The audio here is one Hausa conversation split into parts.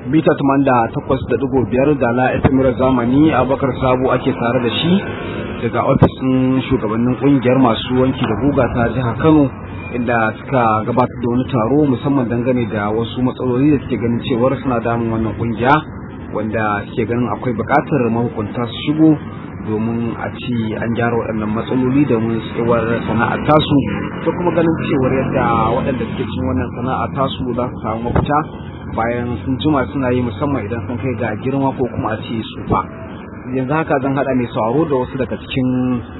mita takwas da digo biyar da la efemirar zamani abakar sabo ake tare da shi daga ofisin shugabannin kungiyar masu wanki da guga ta jihar kano inda suka gabatar da wani taro musamman dangane da wasu matsaloli da suke ganin cewar suna damun wannan kungiya wanda suke ganin akwai buƙatar mahukunta su shigo domin a ci an gyara waɗannan matsaloli domin tsewar sana'ar tasu da kuma ganin cewar yadda waɗanda suke cin wannan sana'ar tasu za su samu mafita bayan sun jima suna yi musamman idan sun kai ga girma ko kuma a ce sufa yanzu haka zan haɗa mai sauraro da wasu daga cikin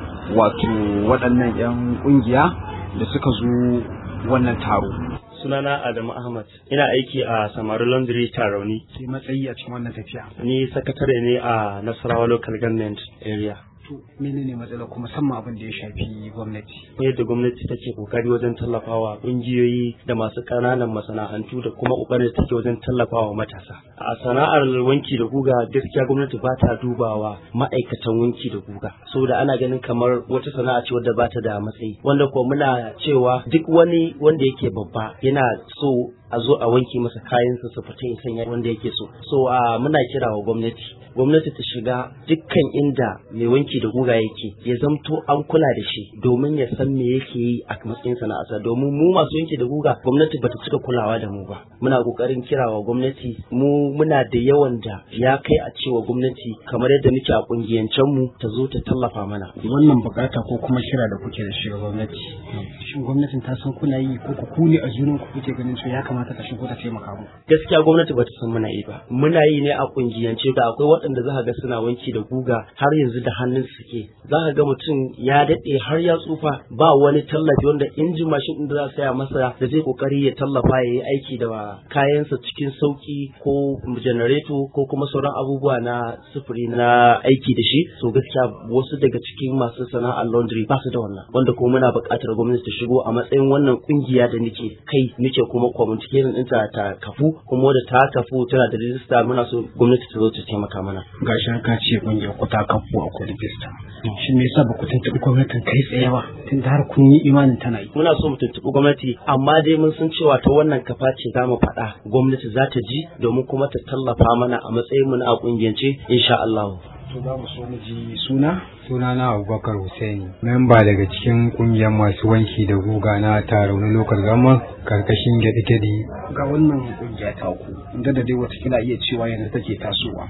wato waɗannan 'yan ƙungiya da suka zo wannan taro sunana Adamu Ahmad ina aiki a Samaru Laundry Tarauni sai matsayi a cikin wannan tafiya ni sakatare ne a Nasarawa Local Government Area to menene matsala kuma musamman abin da ya shafi gwamnati yadda gwamnati take kokari wajen tallafawa kungiyoyi da masu kananan masana'antu da kuma kokarin take wajen tallafawa matasa a sana'ar wanki da guga gaskiya gwamnati ba ta dubawa ma'aikatan wanki da guga saboda ana ganin kamar wata sana'a ce wadda ba ta da matsayi wanda kuma muna cewa duk wani wanda yake babba yana so a zo a wanke masa kayansa su fita ya sanya wanda yake so so a muna kira wa gwamnati gwamnati ta shiga dukkan inda mai wanki da guga yake ya zamto an kula da shi domin ya san me yake yi a matsayin sana'arsa domin mu masu wanki da guga gwamnati bata cika kulawa da mu ba muna kokarin kira wa gwamnati mu muna da yawan da ya kai a cewa gwamnati kamar yadda muke a kungiyancen mu ta zo ta tallafa mana wannan bukata ko kuma kira da kuke da shi ga gwamnati shin gwamnatin ta san kuna yi ko ku ne a junan ku kuke ganin cewa ya kamata ta shigo ta taimaka mu gaskiya gwamnati bata san muna yi ba muna yi ne a kungiyance da akwai waɗanda za ka ga suna wanki da guga har yanzu da hannun suke za ka ga mutum ya daɗe har ya tsufa ba wani tallafi wanda injin mashin ɗin da za a saya masa da zai kokari ya tallafa ya yi aiki da kayansa cikin sauki ko janareto ko kuma sauran abubuwa na sufuri na aiki da shi so gaskiya wasu daga cikin masu sana'ar laundry ba su da wannan wanda kuma muna buƙatar gwamnati ta shigo a matsayin wannan kungiya da nake kai nake kuma communication ɗinta ta kafu kuma da ta kafu tana da rijista muna so gwamnati ta zo ta taimaka mana gashi ka ce kungiyar ku ta kafu a kudi rijista shi me yasa ba ku tuntuɓi gwamnatin kai tsaye ba tun da har kun yi imanin tana yi muna so mu tuntuɓi gwamnati amma dai mun san cewa ta wannan kafa ce za mu faɗa gwamnati za ta ji domin kuma ta tallafa mana a matsayin mu na a kungiyance insha Allah to za mu so mu ji suna sunana abubakar Hussaini memba daga cikin kungiyar masu wanki da guga na taron lokal gama karkashin gyaɗe-gyaɗe ga wannan kungiya ta ku inda da dai watakila iya cewa yanzu take tasowa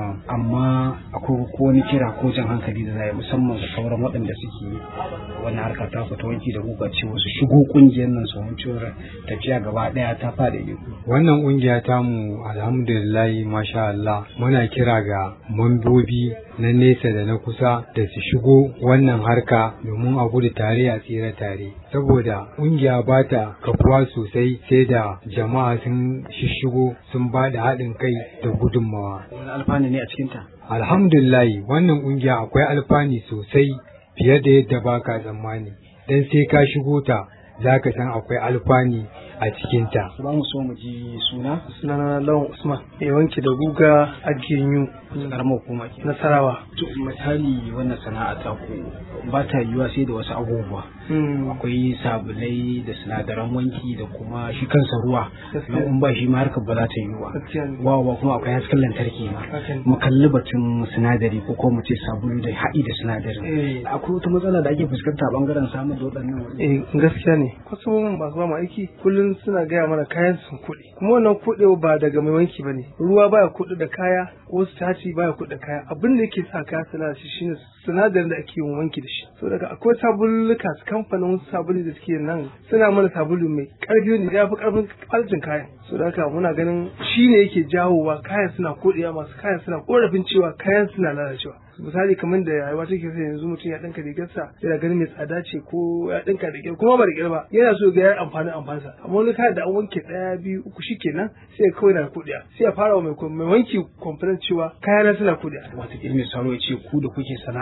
amma akwai ko wani kira ko jan hankali da zai musamman ga sauran waɗanda suke wannan harka ta fita wanki da guga cewa su shigo kungiyar nan su mun cewa tafiya gaba ɗaya ta fada yi wannan kungiya ta mu alhamdulillah masha Allah muna kira ga mambobi na nesa da na kusa da su shigo wannan harka domin a gudu tare a tsira tare saboda ƙungiya ba ta kafuwa sosai sai da jama'a sun shishigo sun ba da haɗin kai da gudunmawa. wani alfani ne a cikinta Alhamdulillahi wannan ƙungiya akwai alfani sosai fiye da yadda ba ka tsammani don sai ka shigo ta za ka san akwai alfani a cikinta. Za mu so mu ji suna? Sunana Lawan Usman, mai wanke da guga a Genyu. Karamar hukuma ke. Nasarawa. To misali wannan sana'a ta ku ba ta yiwuwa sai da wasu abubuwa. Akwai sabulai da sinadaran wanki da kuma shi kansa ruwa. In ba shi ma harkar ba za ta yiwuwa. Wawa kuma akwai hasken lantarki ma. Mu kalli batun sinadari ko ko mu ce sabulu da haɗi da sinadarin. Akwai wata matsala da ake fuskanta a bangaren samun da waɗannan. Eh gaskiya ne. Kwastomomin masu ba mu aiki kullum suna gaya mana kayan sun kuɗi kuma wannan kuɗi ba daga mai wanki ba ne ruwa baya kuɗi da kaya ko sitaci baya kuɗi da kaya abin da yake sa kaya suna shi shine sinadarin da ake yin wanki da shi so daga akwai sabulluka kamfanin wasu sabulu da suke nan suna mana sabulu mai karfi ne ya fi karfin kwalitin kayan so da haka muna ganin shi ne yake jawowa kayan suna koɗewa masu kayan suna korafin cewa kayan suna lalacewa misali kamar da rayuwa take sai yanzu mutum ya dinka rigarsa yana ganin mai tsada ce ko ya dinka da kyau kuma ba da kyau ba yana so ga ya amfani amfansa amma wani kayan da an wanke daya biyu uku shikenan sai kawai na kudiya sai ya fara mai mai wanki complain cewa kaya na suna kudiya wata mai saro ya ce ku da kuke sana'a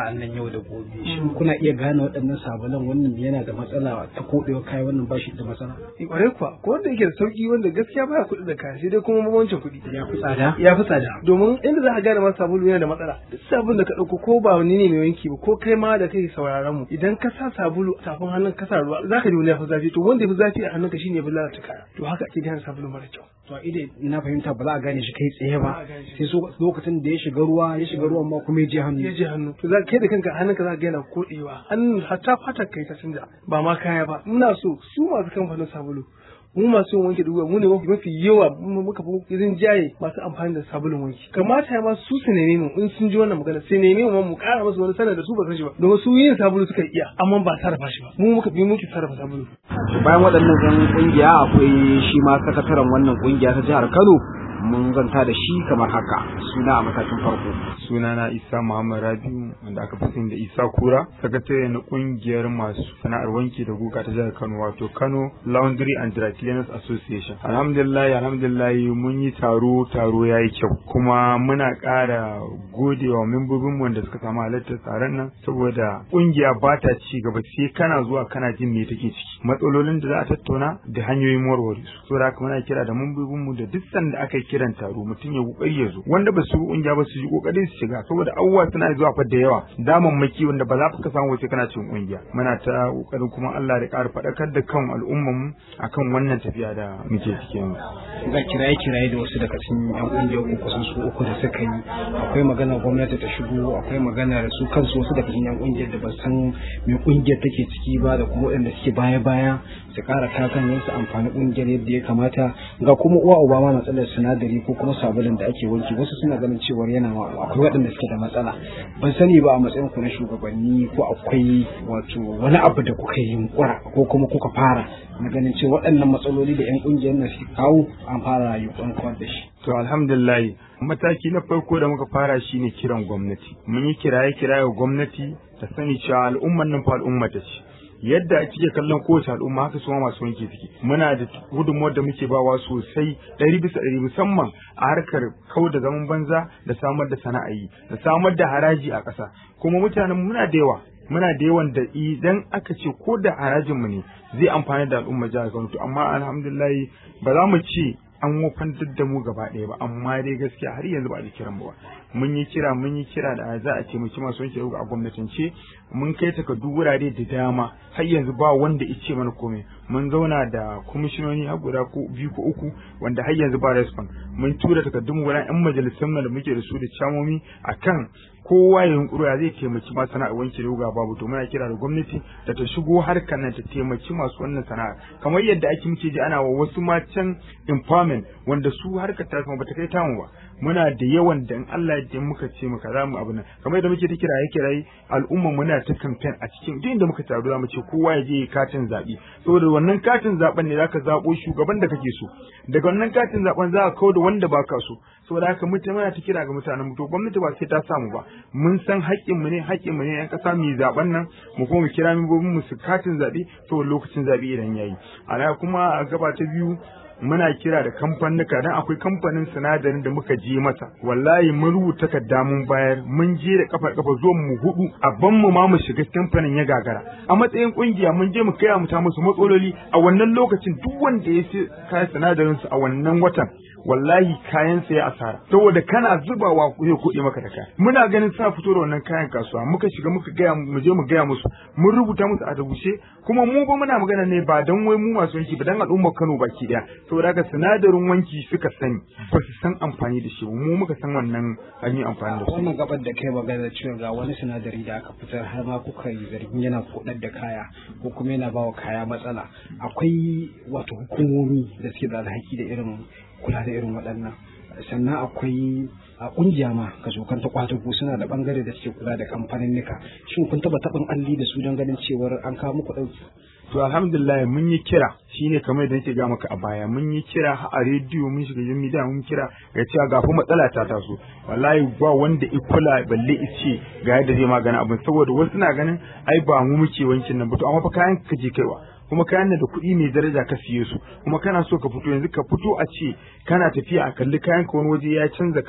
sana'an nan yau da gobe shin kuna iya gane waɗannan sabulan wannan yana da matsala ta koɗewa kai wannan ba shi da matsala kwarai kuwa ko wanda yake da sauki wanda gaskiya baya kuɗi da kaya sai dai kuma bambancin kuɗi ya fi tsada ya fi tsada domin inda za ka gane ma sabulu yana da matsala duk sabulun da ka ɗauko ko ba wani ne mai wanki ba ko kai ma da kai sauraron mu idan ka sa sabulu a tafin hannun ka sa ruwa za ka ji wani ya fi zafi to wanda ya fi zafi a hannunka shine ya fi lalata kaya to haka ake gane sabulu mara kyau to ide ina fahimta ba za a gane shi kai tsaye ba Ba a gane shi. sai so lokacin da ya shiga ruwa ya shiga ruwan ma kuma ya je hannu ya je hannu to za kai da kanka hannunka za ka ga yana koɗewa hannun hatta fatar kai ta canja ba ma kaya ba muna so su masu kamfanin sabulu mu masu yin wanke dubuwa mu ne mafi mafi yawa mu muka fi irin jaye masu amfani da sabulun wanki kamata ya ma su su neme mu in sun ji wannan magana sai neme mu ma mu kara musu wani sanar da su ba san shi ba domin su yin sabulu suka iya amma ba sarrafa shi ba mu muka bi muke sarrafa sabulu bayan waɗannan yan kungiya akwai shi ma sakataren wannan kungiya ta jihar Kano mun zanta da shi kamar haka suna a matakin farko sunana isa muhammad rabiu wanda aka fi sani da isa kura sakatare na kungiyar masu sana'ar wanki da guga ta jihar kano wato kano laundry and dry cleaners association alhamdulillah alhamdulillah mun yi taro taro ya yi kyau kuma muna ƙara gode wa membobin wanda suka samu halartar taron nan saboda kungiya ba ta ci gaba sai kana zuwa kana jin me take ciki matsalolin da za a tattauna da hanyoyin warware su saboda haka muna kira da membobin mu da duk sanda aka yi kiran taro mutum ya kokari ya zo wanda ba su yi kungiya ba su yi kokari su shiga saboda abubuwa suna zuwa fa da yawa damammaki wanda ba za ka samu wace kana cikin kungiya muna ta kokarin kuma Allah da ƙara faɗakar da kan al'umman mu akan wannan tafiya da muke ciki yanzu ga kiraye kiraye da wasu daga cikin yan kungiyar ku kusan su uku da suka yi akwai magana gwamnati ta shigo akwai magana su kansu wasu daga cikin yan kungiyar da ba san me kungiyar take ciki ba da kuma waɗanda suke baya baya su ƙara kakan yin su amfani kungiyar yadda ya kamata ga kuma uwa uba ma matsalar sinadari ko kuma sabulun da ake wanki wasu suna ganin cewar yana akwai waɗanda suke da matsala ban sani ba a matsayin ku na shugabanni ko akwai wato wani abu da kuka yi yunkura ko kuma kuka fara na ganin cewa waɗannan matsaloli da 'yan ƙungiyar na suke kawo an fara yunkurin kawar da shi. To alhamdulillah mataki na farko da muka fara shine kiran gwamnati. Mun yi kiraye kiraye wa gwamnati ta sani cewa al'umman nan fa al'umma ta ce. Yadda kike kallon kowace al'umma haka su ma masu wanke suke. Muna da gudunmuwar da muke bawa sosai ɗari bisa ɗari musamman a harkar kau da zaman banza da samar da sana'ayi da samar da haraji a ƙasa. Kuma mutanen muna da yawa muna da yawan da idan aka ce ko da harajinmu ne zai amfani da al'umma jihar Kano to amma alhamdulillah ba za mu ce an wofantar da mu gaba ɗaya ba amma dai gaskiya har yanzu ba a kiran mu ba mun yi kira mun yi kira da za a ce mu ci masu wanke a gwamnatance mun kai takardu wurare da dama har yanzu ba wanda ya ce mana komai mun zauna da kwamishinoni har guda ko biyu ko uku wanda har yanzu ba respon mun tura takardun mu wurin yan majalisun da muke da su da camomi akan kowa ya yunkuru ya zai taimaki masu sana'ar wanke da babu to muna kira da gwamnati da ta shigo harkar nan ta taimaki masu wannan sana'a kamar yadda ake muke ji ana wa wasu matan empowerment wanda su harkar ta kuma bata kai tamu ba muna da yawan da in Allah ya ji muka ce muka za mu abu nan kamar yadda muke ta kiraye kiraye al'umma muna ta campaign a cikin duk inda muka taru za mu ce kowa ya je katin zaɓe saboda wannan katin zaɓen ne zaka zaɓo shugaban da kake so daga wannan katin zaɓen za ka kawo da wanda baka so saboda haka mutane muna ta kira ga mutanen mu to gwamnati ba sai ta samu ba mun san haƙƙin mu ne haƙƙin mu ne yan ƙasa mu yi zaɓen nan mu kuma mu kira membobin mu su katin zaɓe saboda lokacin zaɓe idan yayi a kuma a gaba ta biyu muna kira da kamfanuka dan akwai kamfanin sinadarin da muka je masa wallahi mun rubuta takarda mun bayar mun je da kafa kafa zuwan mu hudu a ban mu ma mu shiga kamfanin ya gagara a matsayin kungiya mun je mu kai mu ta musu matsaloli a wannan lokacin duk wanda ya sai kayan sinadarin su a wannan watan wallahi kayan sa ya asara saboda kana zubawa zai kuɗe maka da kaya muna ganin sa fito da wannan kayan kasuwa muka shiga muka gaya mu je mu gaya musu mun rubuta musu a rubuce kuma mu ba muna magana ne ba dan wai mu masu wanki ba dan al'ummar Kano baki daya saboda haka sinadarin wanki suka sani ba su san amfani da shi mu muka san wannan an yi amfani da shi wannan gabar da kai magana cewa ga wani sinadari da aka fitar har ma kuka yi zargin yana kodar da kaya ko kuma yana bawa kaya matsala akwai wato hukumomi da suke da alhaki da irin kula da irin waɗannan sannan akwai a kungiya ma ka zo ta kwatago suna da bangare da suke kula da kamfanin nika shin kun taba taɓin alli da su don ganin cewar an kawo muku ɗauki to alhamdulillah mun yi kira shine kamar da nake ga maka a baya mun yi kira a rediyo mun shiga jin media mun kira ga cewa ga fa matsala ta taso wallahi ba wanda ikula balle ice ga yadda zai magana abin saboda wasu na ganin ai ba mu muke wankin nan ba to amma fa kayan ka je kaiwa kuma kayan da kuɗi mai daraja ka siye su kuma kana so ka fito yanzu ka fito a ce kana tafiya a kalli kayan ka wani waje ya canza kala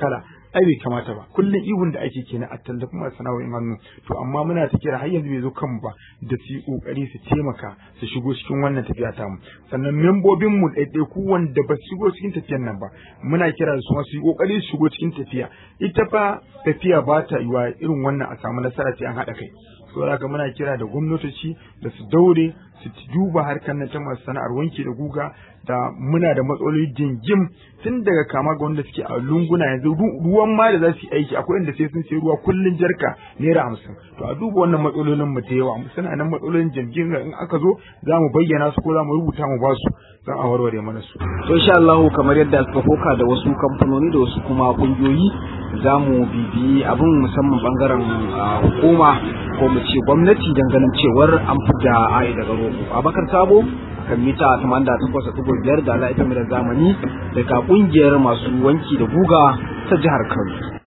ai bai kamata ba kullum ihun da ake kenan a tallafi masu sana'o'in hannu to amma muna ta kira har yanzu bai zo kanmu ba da su yi kokari su taimaka su shigo cikin wannan tafiya ta mu sannan membobin mu ɗaiɗaiku wanda ba su shigo cikin tafiyan nan ba muna kira da su ma su yi kokari su shigo cikin tafiya ita fa tafiya ba ta yiwa irin wannan a samu nasara sai an haɗa kai saboda haka muna kira da gwamnatoci da su daure su duba harkar nan ta masu sana'ar wanki da guga da muna da matsaloli jingim tun daga kama ga wanda suke a lunguna yanzu ruwan ma da za su yi aiki akwai inda sai sun sai ruwa kullun jarka naira hamsin to a duba wannan matsalolin mu da yawa suna nan matsalolin jingim in aka zo za mu bayyana su ko za mu rubuta mu ba su don a warware mana su. to insha Allah kamar yadda aka koka da wasu kamfanoni da wasu kuma kungiyoyi za mu bibiyi abin musamman bangaren hukuma ko mu ce gwamnati don ganin cewar an fita ai daga roƙo abakar sabo kan mita 88.5 da ala ita da zamani daga kungiyar masu wanki da guga ta jihar kano